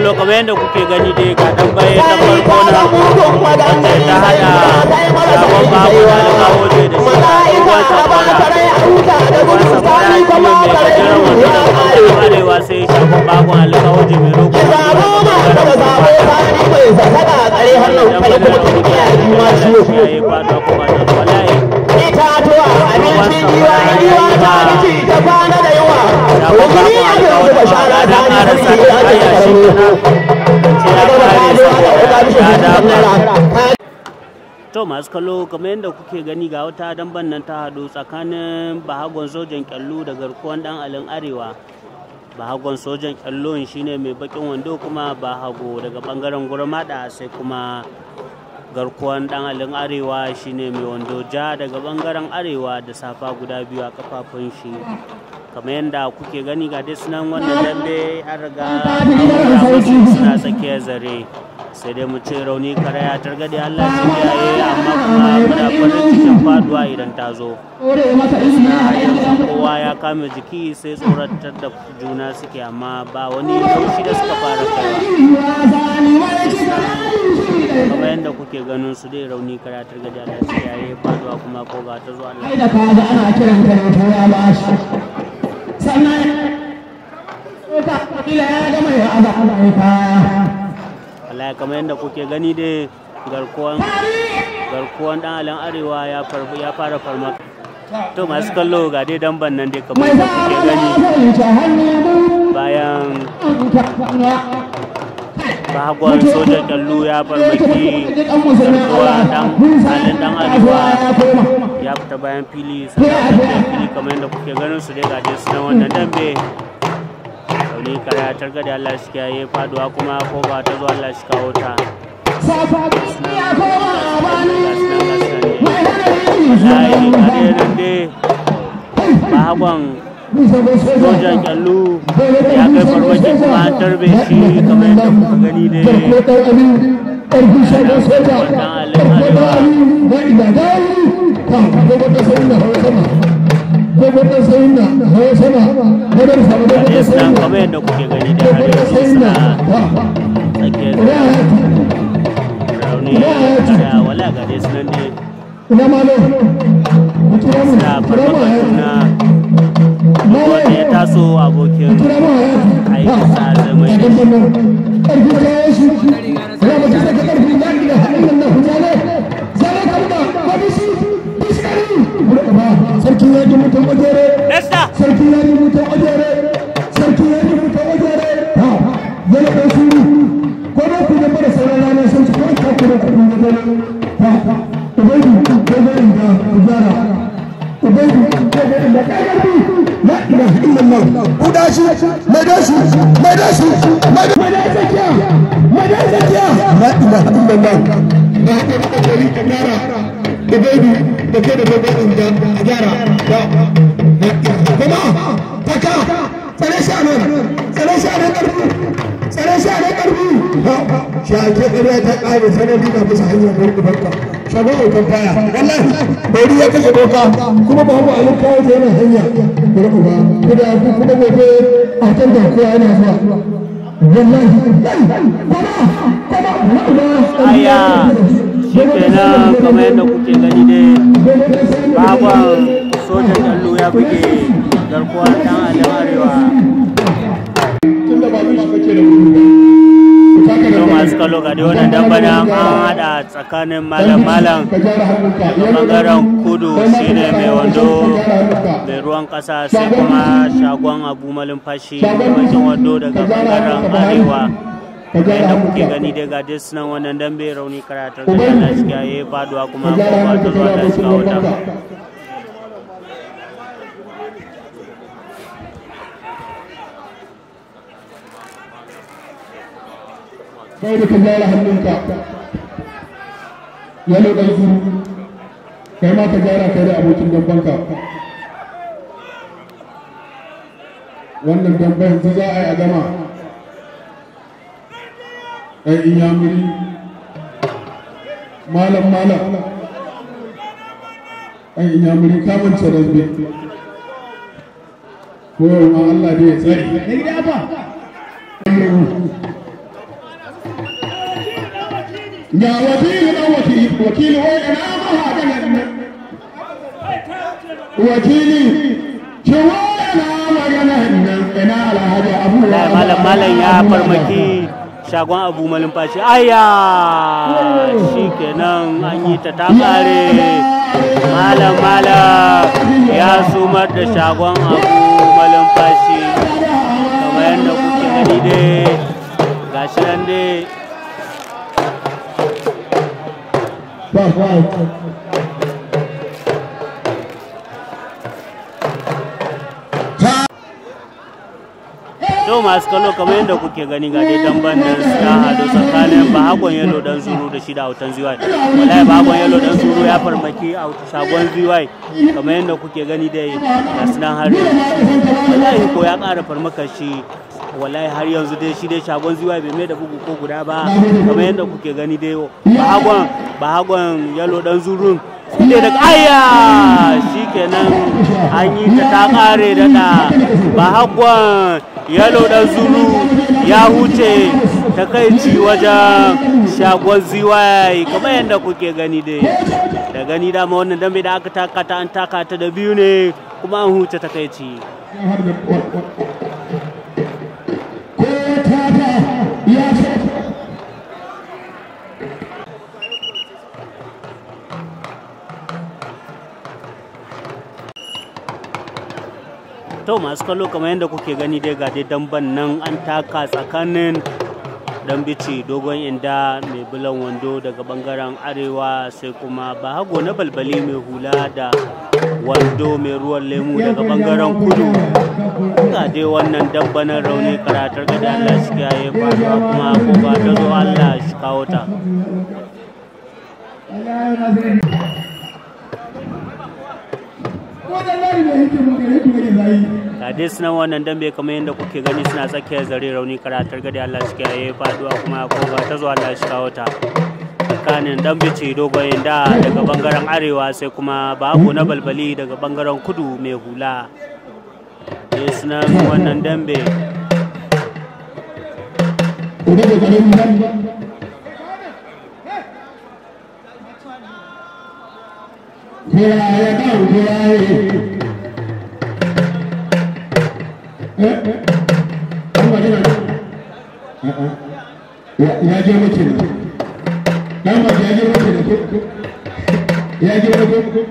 kallo kamar yadda kuke gani dai ga dan baye ta farko na wacce ta hada sabon babu da kawo da shi ruwan safara ruwan safara shi ne mai gajeren wando da kuma arewa sai shagon babu alkawo mai roƙo itatuwa abinci giwa ta ci ta kwana da yawa rukuni a yau da bashara ta ne ta ce ya ce to masu kallo kamar yadda kuke gani ga wata damban nan ta haɗu tsakanin bahagon sojan kyallu da garkuwan dan alin arewa bahagon sojan kyallon shine mai bakin wando kuma bahago daga bangaren gurmada sai kuma garkuwan dan alin arewa shine mai wando ja daga bangaren arewa da safa guda biyu a kafafun shi kamar yadda kuke gani ga dai sunan wannan dambe an riga suna tsakiyar zare sai dai mu ce rauni kare ya targade Allah shi kiyaye amma kuma muna farin cikin faduwa idan ta zo kowa ya kame jiki sai tsoratar da juna suke amma ba wani laushi da suka fara kaiwa kamar yadda kuke ganin su dai rauni kare ya targade Allah shi kiyaye faduwa kuma ko ga ta zo Allah da kaga ana kiran ka ne ya ba shi sannan ka kila ya ga mai aza ana yi kaya Allah kamar yadda kuke gani dai garkuwan garkuwan dan alan arewa ya farbu ya fara farma to masu kallo ga dai damban nan dai kamar yadda kuke gani bayan bagon sojan kallo ya farmaki garkuwa dan alin dan arewa ya fita bayan fili sannan bayan fili kamar yadda kuke ganin su dai ga dai sunan wannan dambe rauni kare ya targa da Allah shi kiyaye faduwa kuma ko ba ta zo Allah shi kawo ta wallahi kare nan dai bagon sojan kyallu ya kai farmaki kuma an tarbe shi kamar yadda kuka gani ne wannan alin arewa Gade su nan kamar yadda kuke gani da arewa suna tsakiyar rauni da wala gade su nan ne suna farmakon juna wanda ya taso abokin aikinsa zama sarki ya ji mutum ojere Nesta! sarki ya ji mutum ojere sarki ya ji mutum ojere ha yana da su ko da ku da fara sauran ranar sun su kawai ka kuma kuɗi na gani ha ubaidu ko gani da kujara ubaidu ko gani da ƙarfi la ilaha illallah ku da shi mai da shi mai da shi mai da mai da zakiya mai da zakiya la ilaha illallah da haka da kokari ka gyara ubaidu da kai da gobe da a gyara kuma taka tsare shi a nan tsare shi a nan ƙarfi tsare shi a nan ƙarfi shi a ke ƙarya ta ƙare sanadi na bisa hanyar barka barka shago mai faya wallahi bari ya kashe doka kuma ba mu alin kawo ta yana hanya bari ku ba kuma kuma gobe a can da kowa yana zuwa wallahi kuma kuma aya shi kenan kamar yadda kuke gani dai baban sojan kallo ya buge garkuwar dan alin arewa tunda ba shi kake da wuri to masu kallo ga dai wannan dambana an hada tsakanin malam malam bangaren kudu shine mai wando mai ruwan kasa sai kuma shagon abu malumfashi mai bakin wando daga bangaren arewa kamar yadda kuke gani dai ga dai sunan wannan dambe rauni karatar da Allah shi yayi faduwa kuma ko ba ta zuwa da shi wata kai da ka gyara hannunka yalo ɗan zuru kai ma ka gyara kai da abokin dambanka wannan damban yanzu za a yi a gama ɗan inyamuri malam malam ɗan inyamuri kamance dambe koyarwa Allah da ya tsari ga wakili dan wakili wakili wai ina mahaganan nan wakili ki wai ina maganan nan ina alhaji abu wallahi malam malam ya farmaki shagon abu malumfashi aya shikenan an yi ta ta kare malam malam ya sumar da shagon abu malumfashi kamar yadda kuke gani dai gashi nan dai to masu kallo kamar yadda kuke gani ga dai damban nan ya hadu tsakanin bahagon yalo dan zuru da shi da autan ziwai wallahi bahagon yalo dan zuru ya farmaki a shagon ziwai kamar yadda kuke gani dai ga sunan har wallahi ko ya ƙara farmaka shi wallahi har yanzu dai shi dai shagon ziwai bai mai da bugu ko guda ba kamar yadda kuke gani dai bahagon bahagon yalo dan zurun ne da aya shi kenan an yi ta ta kare da da bahagon yalo dan zuru ya huce takaici wajen shagon ziwai kamar yadda kuke gani dai da gani dama wannan dambe da aka taka ta an taka ta da biyu ne kuma an huce takaici ko tata ya ce to masu kallo kamar yadda kuke gani dai ga dai damban nan an taka tsakanin dan bici dogon inda mai bulan wando daga bangaren arewa sai kuma bahago na balbali mai hula da wando mai ruwan lemu daga bangaren kudu ga dai wannan dambanan rauni karatar ga da Allah shi kiyaye faruwa kuma ko ba ta zo Allah shi kawo ta ga dai sunan wannan dambe kamar yadda kuke gani suna tsakiyar zare rauni karatar gadi Allah shi kiyaye faduwa kuma ko ba ta zo Allah shi kawo ta tsakanin dan bice dogon da daga bangaren arewa sai kuma babu na balbali daga bangaren kudu mai hula dai sunan wannan dambe ya je mace da dan ba ya je mace da ya je mace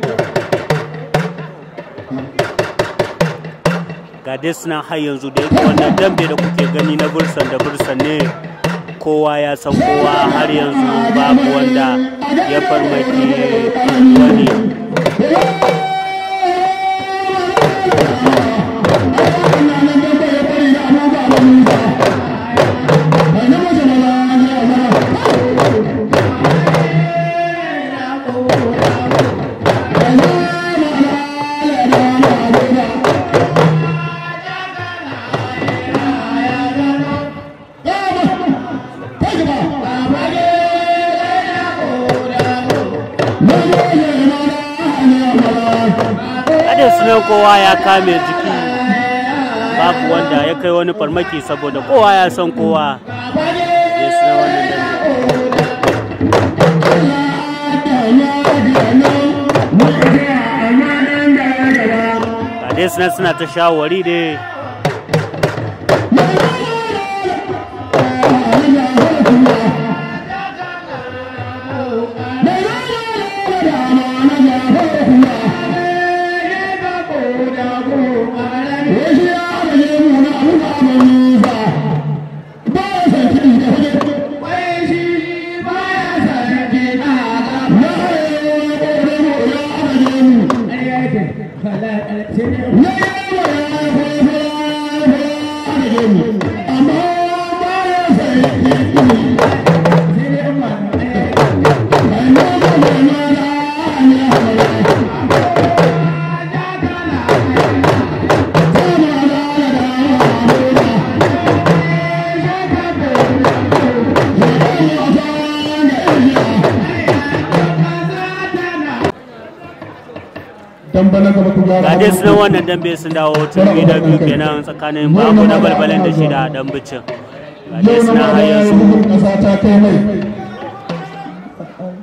ga dai suna har yanzu da yake wannan dambe da kuke gani na bursan da bursan ne kowa ya san kowa har yanzu babu wanda ya farmaki wani kada sunan kowa ya kame jiki babu wanda ya kai wani farmaki saboda kowa ya san kowa ya suna wannan dambe ga dai suna suna ta shawari dai ga dai sunan wannan dambe sun dawo turmi da biyu kenan tsakanin babu na balbalin da shida dan bicin ga dai suna har yanzu ƙasa ta kai mai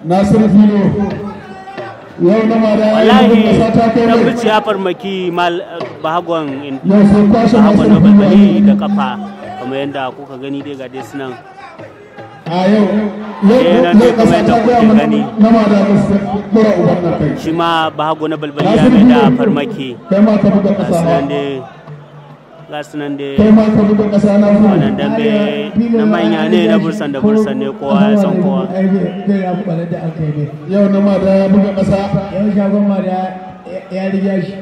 Nasiru Filo yau na ma da wallahi kasa ta kai dan mai bici ya farmaki mal bahagon in yau sai kwashe bahagon na Nasiru balbali Filo da kafa kamar yadda kuka gani dai ga dai sunan a yau Eh, yau nan dai yau kasa kamar ta yadda gaya kuke mana gani. na ma da gaske dora uban nan kai shi ma bahago na balbali ya mai da farmaki kai ma ka buga ga kasa sunan ha dai ga sunan dai kai ma ka buga kasa na fi wannan dambe na manya ne na bursan da bursan ne kowa ya san kowa zai ya kwanar da aka yi ne yau na ma da ya buga kasa yau shagon ma da ya riga shi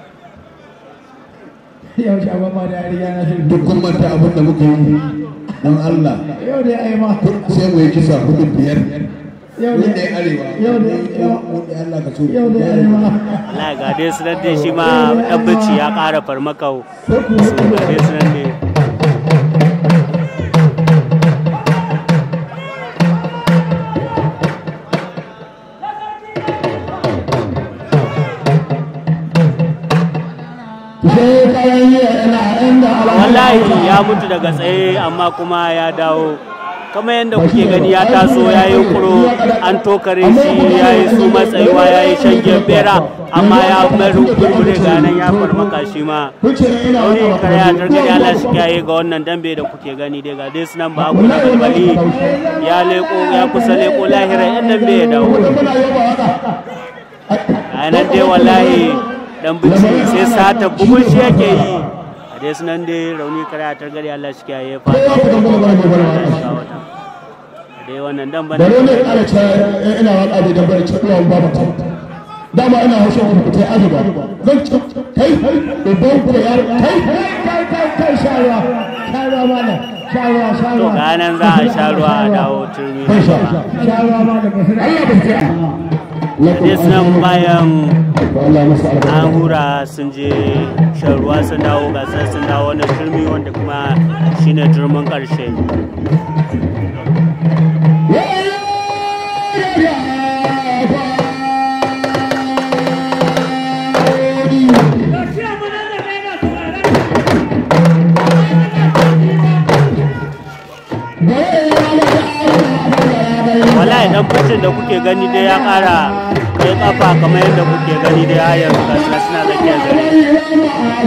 yau shagon ma da ya riga na shi duk kun manta abin da muka yi don Allah yau da ai ma sai mu yi kisa hudu biyar yau mun da ne arewa yau da mun ne Allah ka so yau da ai ma Allah ga dai sunan dai shi ma dan bici ya ƙara farmakau sai ku su ga dai sunan dai sai kayan yi ina inda wallahi ya mutu daga tsaye amma kuma ya dawo kamar yadda kuke gani ya taso ya yi kuro an tokare shi ya yi su matsayuwa ya yi shangen bera amma ya maru burbure ganin ya farmaka shi ma kuce ina wani kare ya targade Allah shi kiyaye ga wannan dambe da kuke gani dai ga dai sunan ba na balbali ya leko ya kusa leko lahira yan dambe ya dawo muna yaba haka a nan dai wallahi dan bici sai sata bugun shi yake yi a dai sunan dai rauni kare ya targade Allah shi kiyaye fa kowa ku gamba gaba da Allah gaba shi kawo ta. dai wannan dan da bane ne ana ce ina waka da dabbar ce ina ba ta dama ina haushe wani ku tai azuba zan ci kai babban ku ya kai kai kai kai sharuwa sharuwa mana sharuwa to sharuwa ganan za a sha ruwa a dawo turmi kai sha sharuwa mana ba su Allah ba ta dai sunan bayan Allah masa an albarka hura sun je shan ruwa sun dawo gasar sun dawo wannan turmi wanda kuma shine turmin karshe wallahi dan fitin da kuke gani dai ya kara kai kafa kamar yadda kuke gani dai har yanzu gasar suna zakiyar zare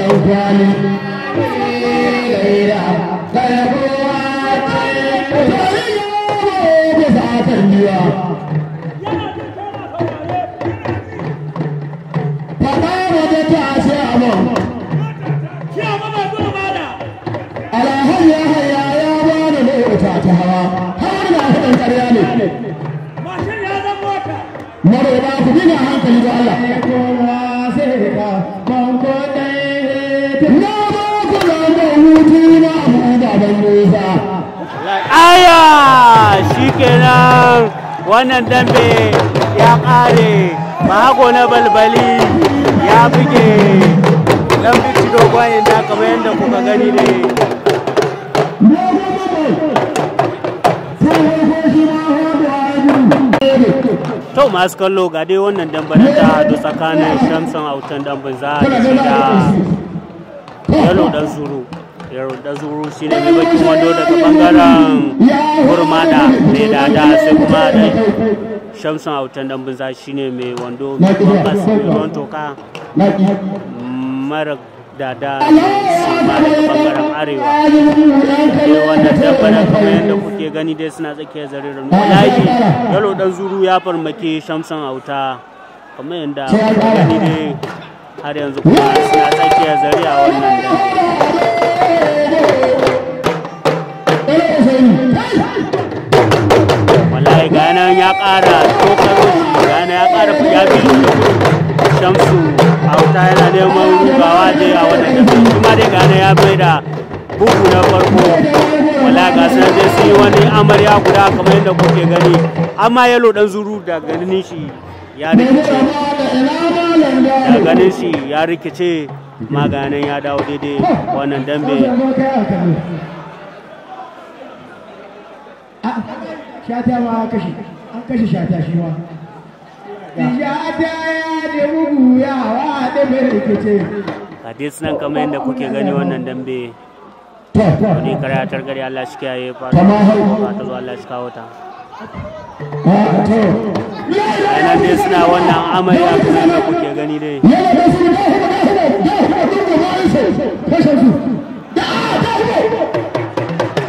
Mare ba ku bi hankali da Allah. kowa sai ka banko ɗaya Na ba ku da hutu na mu baban Musa. aya shikenan wannan dambe ya kare mahago na balbali ya buge dan bici dogon inda kamar yadda kuka gani ne to masu kallo ga dai wannan dambe na ta hadu tsakanin shamson autan dambin za a da da yalo dan zuru yalo dan zuru shine mai bakin wando daga bangaren gurmada mai dada sai kuma dan shamson autan dambin za shine mai wando mai bambas mai ruwan toka mara dada shi ma daga bangaren arewa dai wannan dabbaran kamar yadda kuke gani dai suna tsakiyar zarin ranu wallahi yalo dan zuru ya farmaki shamson auta kamar yadda kuka gani dai har yanzu kuma suna tsakiyar zari a wannan dambe wallahi ganan ya ƙara tokaro shi ganan ya ƙara ya bi shi da gudu shamsu auta yana neman rugawa dai a wannan dambe shi ma dai ganan ya bai da bugu na farko wala ga sanar dai sun yi wani amarya guda kamar yadda kuke gani amma yalo dan zuru da ganin shi ya rikice da ganin shi ya rikice maganin ya dawo daidai wannan dambe shata ma kashe an kashe shata shi ma shata ya da bugu ya hawa da mai rikice hadis nan kamar yadda kuke gani wannan dambe wani karatar gari Allah shi kiyaye fata Kama hau. ba ta zo Allah shi kawo ta a to nan dai suna wannan amarya kamar yadda kuke gani dai yana da su da kuma da kuma da kuma da kuma bayan su kashe su da da kuma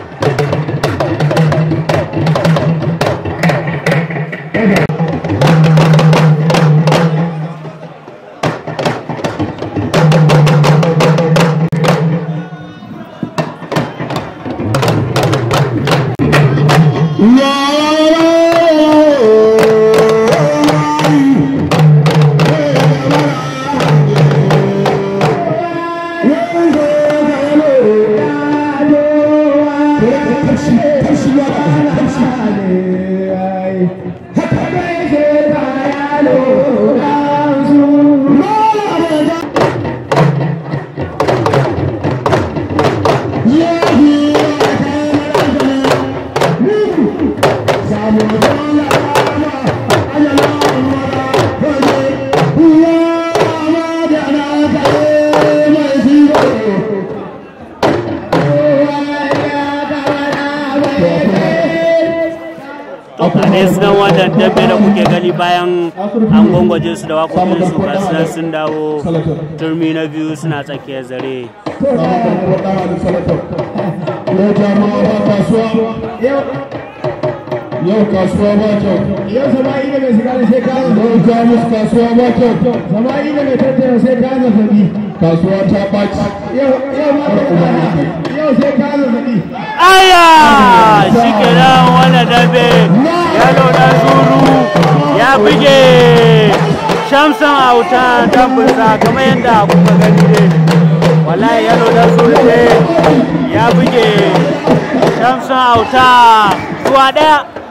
ne sunan wannan dambe da kuke gani bayan an gwangwaje su da waƙoƙin su ga sunan sun dawo turmi na biyu suna tsakiyar zare Yau jama'a ba kasuwa, yau kasuwa ba kyau. yau sama'i da mai shiga da sai ka Yau jamus kasuwa ba kyau. sama'i da mai tattara sai ka zazzabi Kasuwa ta ɓaci. yau yau ma yau sai ka zazzabi aya shi kenan wannan dambe yalo dan zuru ya buge shamsan auta dambunsa kamar yadda kuka gani ne wallahi yalo dan zuru ne ya buge shamsan auta zuwa daya